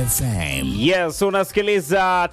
FM. Yes, unasikiliza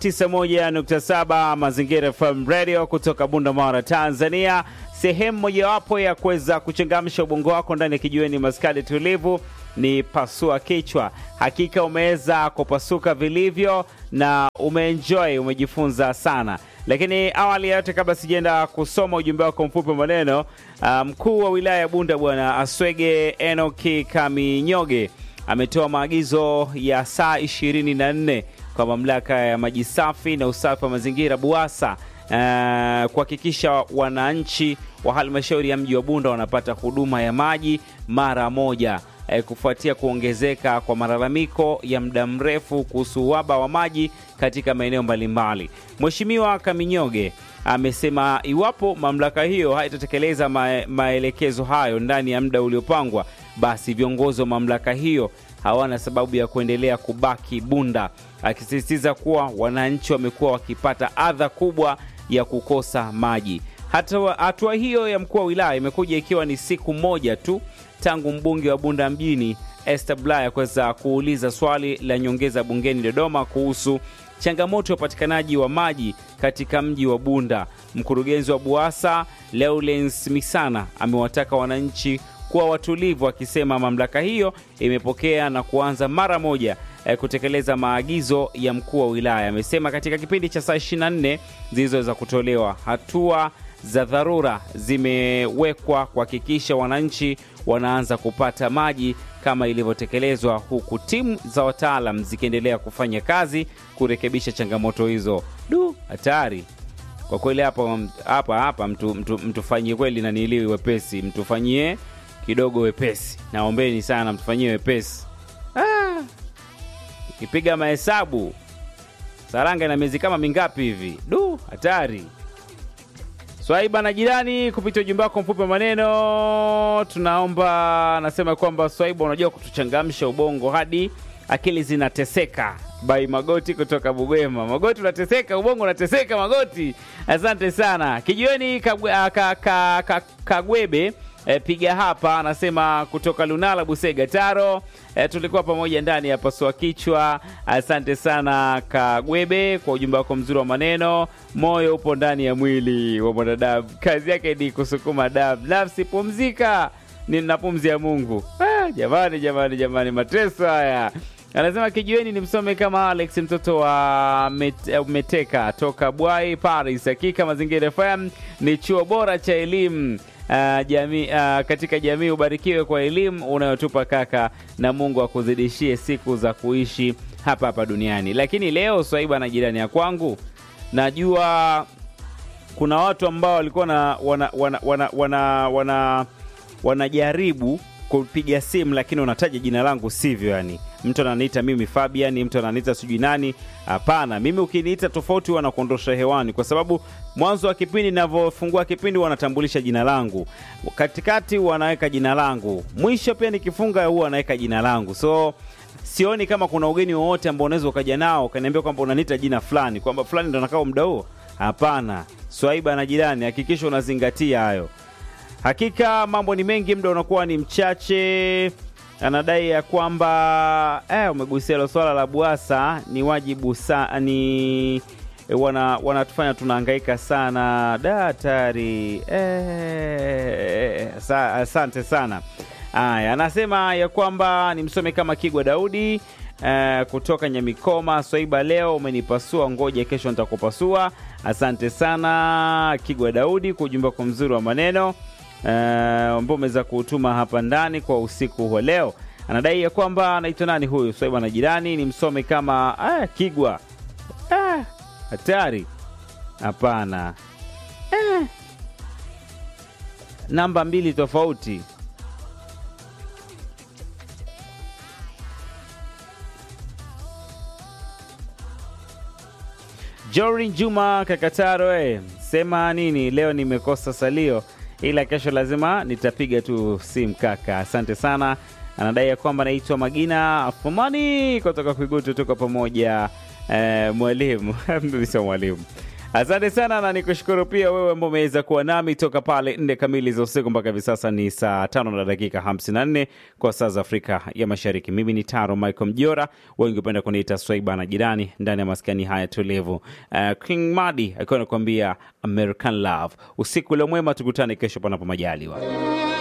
91.7 Mazingira FM Radio kutoka Bunda, Tanzania, sehemu mojawapo ya kuweza kuchangamsha ubongo wako ndani ya kijiweni maskadi tulivu ni pasua kichwa. Hakika umeweza kupasuka vilivyo na umeenjoy, umejifunza sana. Lakini awali ya yote, kabla sijaenda kusoma ujumbe wako mfupi wa maneno, mkuu um, wa wilaya ya Bunda Bwana Aswege Enoki Kaminyoge ametoa maagizo ya saa 24 kwa mamlaka ya maji safi na usafi wa mazingira BUWASA uh, kuhakikisha wananchi wa halmashauri ya mji wa Bunda wanapata huduma ya maji mara moja uh, kufuatia kuongezeka kwa malalamiko ya muda mrefu kuhusu uhaba wa maji katika maeneo mbalimbali. Mheshimiwa Kaminyoge amesema iwapo mamlaka hiyo haitatekeleza ma maelekezo hayo ndani ya muda uliopangwa, basi viongozi wa mamlaka hiyo hawana sababu ya kuendelea kubaki Bunda, akisisitiza kuwa wananchi wamekuwa wakipata adha kubwa ya kukosa maji. Hatua hiyo ya mkuu wa wilaya imekuja ikiwa ni siku moja tu tangu mbunge wa Bunda mjini Esther Bulaya kuweza kuuliza swali la nyongeza bungeni Dodoma kuhusu changamoto ya upatikanaji wa maji katika mji wa Bunda. Mkurugenzi wa BUWASA Leulens Misana amewataka wananchi kuwa watulivu, akisema mamlaka hiyo imepokea na kuanza mara moja eh, kutekeleza maagizo ya mkuu wa wilaya. Amesema katika kipindi cha saa 24 zilizoweza kutolewa, hatua za dharura zimewekwa kuhakikisha wananchi wanaanza kupata maji kama ilivyotekelezwa, huku timu za wataalam zikiendelea kufanya kazi kurekebisha changamoto hizo. Du, hatari kwa kweli hapa hapa hapa, mtu, mtu, mtufanyie kweli na niiliwi wepesi, mtufanyie kidogo wepesi, naombeni sana mtufanyie wepesi. Ah, ikipiga mahesabu Saranga ina miezi kama mingapi hivi? Du, hatari. Swaiba na jirani, kupitia ujumbe wako mfupi wa maneno, tunaomba nasema kwamba Swaiba, unajua kutuchangamsha ubongo hadi akili zinateseka. Bai Magoti kutoka Bugwema. Magoti unateseka, ubongo unateseka, Magoti. Asante sana. Kijiweni Kagwe, ka, ka, ka, Kagwebe E, piga hapa anasema kutoka Lunala Busega Taro. E, tulikuwa pamoja ndani ya pasua kichwa. Asante sana Kagwebe kwa ujumbe wako mzuri wa maneno. Moyo upo ndani ya mwili wa mwanadamu, kazi yake ni kusukuma damu. Nafsi pumzika, nina pumzi ya Mungu. Ah, jamani jamani jamani, mateso haya. Anasema kijiweni ni msome kama Alex mtoto wa met, Meteka toka Bwai Paris. Hakika Mazingira FM ni chuo bora cha elimu Uh, jamii, uh, katika jamii. Ubarikiwe kwa elimu unayotupa kaka, na Mungu akuzidishie siku za kuishi hapa hapa duniani. Lakini leo Swaiba na jirani ya kwangu, najua kuna watu ambao walikuwa na wana, wana, wana, wana, wana, wanajaribu kupiga simu lakini unataja jina langu sivyo. Yani mtu ananiita mimi Fabian, mtu ananiita sijui nani. Hapana, mimi ukiniita tofauti huwa nakuondosha hewani, kwa sababu mwanzo wa kipindi ninavyofungua kipindi wanatambulisha jina langu, katikati wanaweka jina langu, mwisho pia nikifunga huwa wanaweka jina langu. So sioni kama kuna ugeni wowote ambao unaweza ukaja nao ukaniambia kwamba unaniita jina fulani, kwamba fulani ndo nakaa muda huo. Hapana, Swaiba na jirani, hakikisha unazingatia hayo. Hakika mambo ni mengi, muda unakuwa ni mchache. Anadai ya kwamba eh, umegusia hilo swala la BUWASA ni wajibu sa, ni wana wanatufanya tunahangaika sana da hatari eh, sa, asante sana. Aya, anasema ya kwamba ni msome kama Kigwa Daudi eh, kutoka Nyamikoma. Swaiba, leo umenipasua, ngoja kesho nitakupasua. Asante sana Kigwa Daudi kwa ujumbe wako mzuri wa maneno ambao uh, umeweza kuutuma hapa ndani kwa usiku wa leo. Anadai ya kwamba anaitwa nani huyu Swaiba na jirani, ni msome kama ah, Kigwa ah, hatari. Hapana eh, namba mbili tofauti. Jorin Juma Kakataro, eh, sema nini leo? Nimekosa salio ila kesho lazima nitapiga tu simu kaka. Asante sana. Anadai ya kwamba anaitwa Magina Afumani kutoka Kwigutu, tuko pamoja eh, mwalimu mimi sio mwalimu. Asante sana na nikushukuru pia wewe ambao umeweza kuwa nami toka pale nne kamili za usiku mpaka hivi sasa ni saa tano na dakika 54 kwa saa za Afrika ya Mashariki. Mimi ni Taro Michael Mjora, wengi upenda kuniita Swaiba na jirani ndani ya maskani haya tulivu. Uh, King Madi akiwa anakuambia American Love. Usiku ule mwema, tukutane kesho panapo majaliwa.